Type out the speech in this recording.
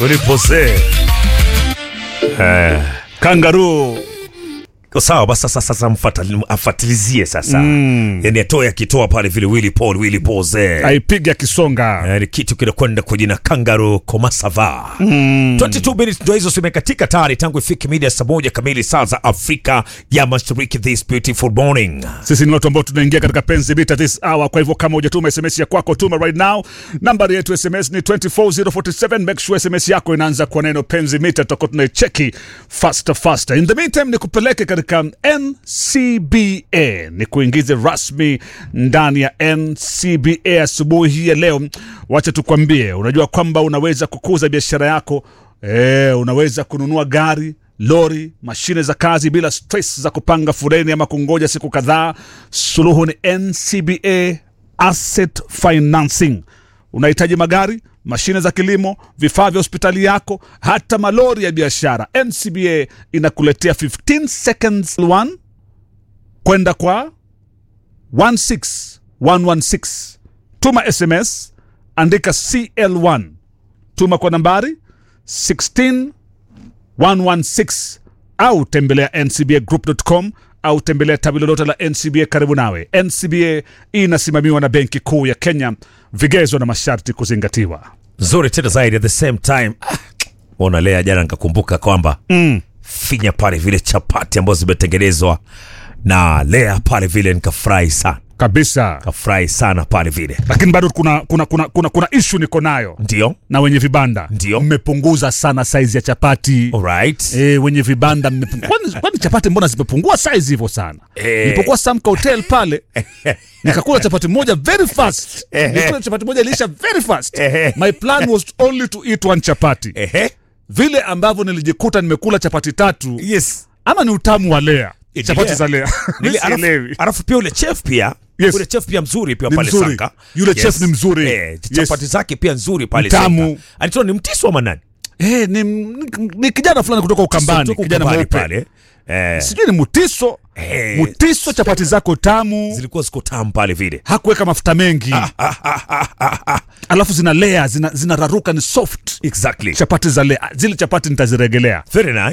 ulipose eh, kangaroo sawa basi sasa sasa mfatali- afatilizie sasa mm. yani atoe akitoa pale vile Willy Paul Willy Pose aipiga kisonga yani kitu kinakwenda kwa jina kangaroo komasava mm. 22 minutes ndo hizo zimekatika tayari tangu ifike mida ya saa moja kamili saa za Afrika ya Mashariki this beautiful morning sisi ni watu ambao tunaingia katika penzi bita this hour kwa hivyo kama hujatuma sms ya kwako tuma right now nambari yetu sms ni 24047 make sure sms yako inaanza kwa neno penzi mita tutakuwa tunaicheki faster faster in the meantime ni kupeleke katika ncba ni kuingize rasmi ndani ya ncba asubuhi hii ya leo wacha tukwambie unajua kwamba unaweza kukuza biashara yako e, unaweza kununua gari lori mashine za kazi bila stress za kupanga foleni ama kungoja siku kadhaa suluhu ni ncba asset financing unahitaji magari mashine za kilimo vifaa vya hospitali yako hata malori ya biashara ncba inakuletea 15 seconds one kwenda kwa 16116 tuma sms andika cl1 tuma kwa nambari 16 116 au tembelea ncbagroup.com au tembelea tawi lolote la ncba karibu nawe ncba inasimamiwa na benki kuu ya kenya vigezo na masharti kuzingatiwa nzuri tena zaidi at the same time ah, ona lea jana nikakumbuka kwamba mm. finya pale vile chapati ambazo zimetengenezwa na lea pale vile nikafurahi sana kabisa kafurahi sana pale vile lakini bado kuna kuna kuna kuna, kuna ishu niko nayo ndio na wenye vibanda Ndio. mmepunguza sana saizi ya chapati alright E, wenye vibanda mmepungu- kwani, kwani chapati mbona zimepungua size hivyo sana Eh. nilipokuwa Samka hotel pale nikakula chapati moja very fast nikula chapati moja iliisha very fast Eh. my plan was only to eat one chapati ehe vile ambavyo nilijikuta nimekula chapati tatu yes ama ni utamu wa lea Eh, chapati Lea. za lea Nili- Mi alafu, sielewi. alafu pia ule chef pia Yes. ule chef pia mzuri pia Ni pale mzuri. Sanka Yule chef ni mzuri. eh, Yes. chapati zake pia nzuri pale Mtamu. Sanka anaitwa ni mtiso ama nani Eh, ni, ni, ni kijana fulani kutoka ukambani Kutoka kijana Ukambani mweupe pale eh, sijui ni mutiso Eh. mutiso chapati zako tamu zilikuwa ziko tamu pale vile hakuweka mafuta mengi alafu zina lea zina, zinararuka ni soft exactly chapati za lea zile chapati nitaziregelea very nice